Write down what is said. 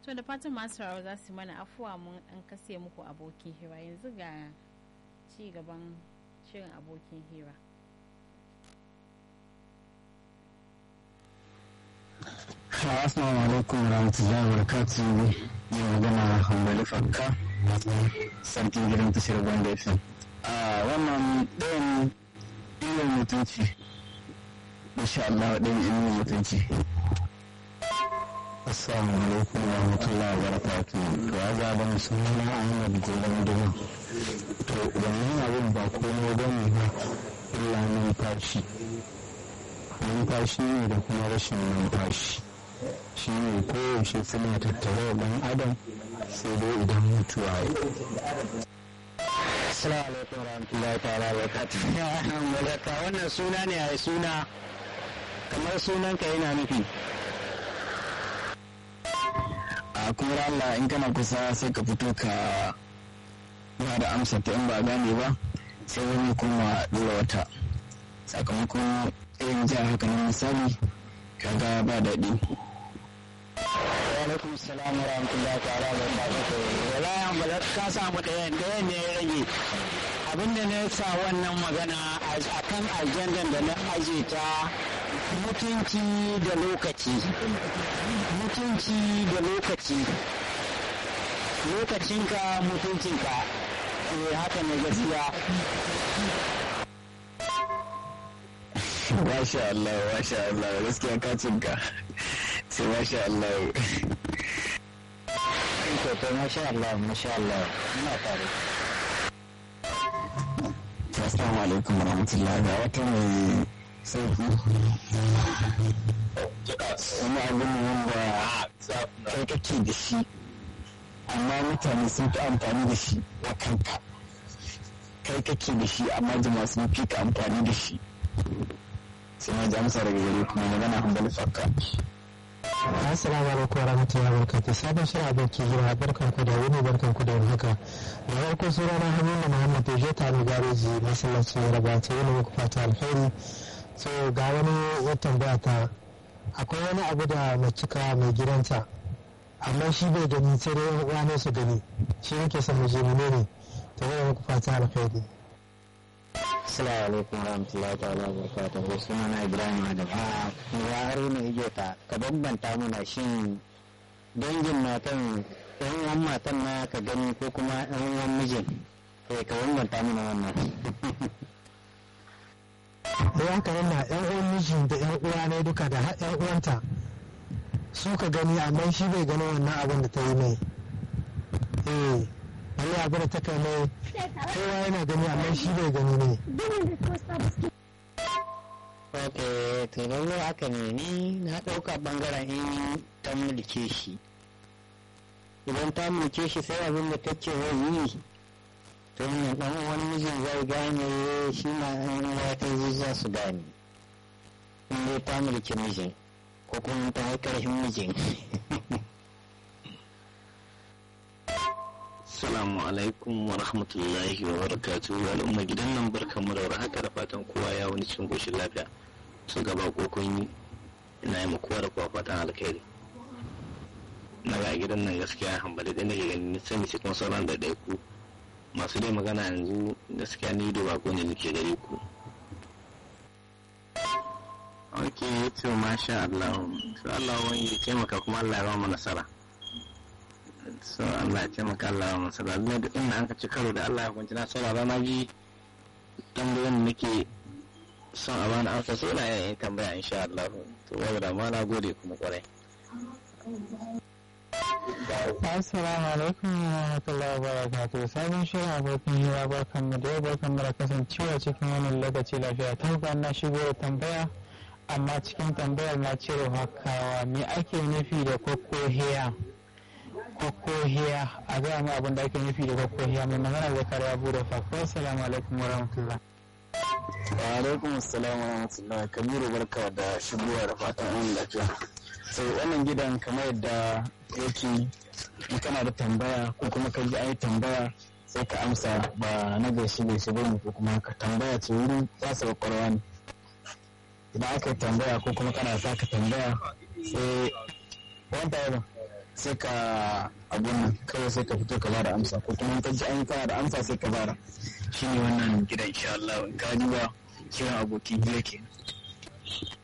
to da fatan masu sauraro za su mana afuwa mun an kase muku abokin hira yanzu ga ci gaban shirin abokin hira Assalamu alaikum warahmatullahi wabarakatuh mai magana hambali fakka sarkin gidan tashar banda fm a wannan ɗayan ilimin mutunci insha Allah ɗayan ilimin mutunci Assalamu alaikum warahmatullahi wabarakatuh to ya zaɓa musamman Ahmad Golan Duma to wannan abin ba komai bane ba illa numfashi numfashi ne da kuma rashin numfashi shi ne koyaushe suna tattare da ɗan adam sai dai idan mutuwa ya Assalamu alaikum warahmatullahi ta'ala wa barakatuh. wannan suna ne a suna kamar sunan ka yana nufi. A kuma Allah in kana kusa sai ka fito ka ba da amsa ta in ba gane ba sai wani kuma dora wata sakamakon irin jiya haka na misali kaga ba daɗi. alaikum salam wa rahmatullahi ta'ala wa barakatuh wala yan bala ka samu ɗayan ɗayan ne ya rage abinda na sa wannan magana a kan ajandan da na aje ta mutunci da lokaci mutunci da lokaci lokacinka mutuncinka eh haka ne gaskiya Masha Allah, Masha Allah, gaskiya ka cinka. sai masha Allah to masha Allah masha Allah ina tare Assalamu alaikum warahmatullahi ga wata mai sauki wani abu ne wanda kai kake da shi amma mutane sun fi amfani da shi wa kanka kai kake da shi amma jama'a sun fi ka amfani da shi sai ma ji amsa daga gare kuma magana hambali fakka Assalamu alaikum wa rahmatullahi wa barakatuh. Sabon shirin abokin hira barkan ku da wuni barkan ku da wani haka. Da farko suna na Hamina Muhammad Oje ta mai gareji masallacin Yaraba ta yi muku fata alheri. So ga wani ya tambaya ta akwai wani abu da macika mai gidanta amma shi bai gani sai dai yan uwa ne su gani shi yake son mu je mu ne ta yi muku fata alheri. Assalamu alaikum warahmatullahi ta'ala wa barakatuhu suna na Ibrahim Adam. A ya haruna igeta ka bambanta mana shin dangin matan yan uwan matan na ka gani ko kuma yan uwan mijin eh ka bambanta mana wannan. Sai haka yana yan uwan miji da yan uwa ne duka da yan uwanta su ka gani amma shi bai gani wannan abin da ta yi mai. Eh wani abu da ta kai mai kowa yana gani amma shi bai gani ne. Ok, to lallai haka ne ni na ɗauka ɓangaren in ta mulke shi. Idan ta mulke shi sai abin da ta ce zai yi to yin ɗan wani mijin zai gane shi ma ɗan uwa ta yi za su gane. In dai ta mulki mijin ko kuma ta yi ƙarfin mijin. Assalamu alaikum wa rahmatullahi wa barakatuhu al'umma gidan nan barkanmu da haka da fatan kowa ya wani cikin koshin lafiya su gaba ko kun yi ina yi kowa da kowa fatan alkhairi na ga gidan nan gaskiya hambali da nake ganin sani sai kuma sauran da ɗaya ku masu dai magana yanzu gaskiya ni da bako ne nake gare ku ok to masha Allah to Allah wani ya taimaka kuma Allah ya ba mu nasara so Allah ya taimaka Allah ya masa da Allah duk inda an ka ci karo da Allah ya kwanci na saurara na ji tambayoyin da nake son a bani amsa sai ina yin tambaya insha Allah to wai da ma na gode kuma kwarai Assalamu alaikum wa rahmatullahi wa barakatuh. Sabon shirin abokin hira barkan mu da yau barkan mu da kasancewa cikin wannan lokaci lafiya. Tabbas na shigo da tambaya amma cikin tambayar na cire hakawa me ake nufi da kokohiya? Kokohiya a gaya mu abin da ake nufi da kokohiya mai magana da kare abu da fakko. Assalamu alaikum wa rahmatullah. Wa alaikum assalam wa rahmatullah Kabiru barka da shigowa da fatan an lafiya. Sai wannan gidan kamar yadda yake in kana da tambaya ko kuma ka ji ai tambaya sai ka amsa ba na gaishe gaishe ba ne ko kuma ka tambaya ce wurin wasa kwakwalwa ne idan aka yi tambaya ko kuma kana sa ka tambaya sai wanda ya sai ka abun nan kawai sai ka fito ka bada amsa ko kuma in ka ji an yi kana da amsa sai ka bada shine wannan gidan insha Allah in ka duba kiran abokin hira kenan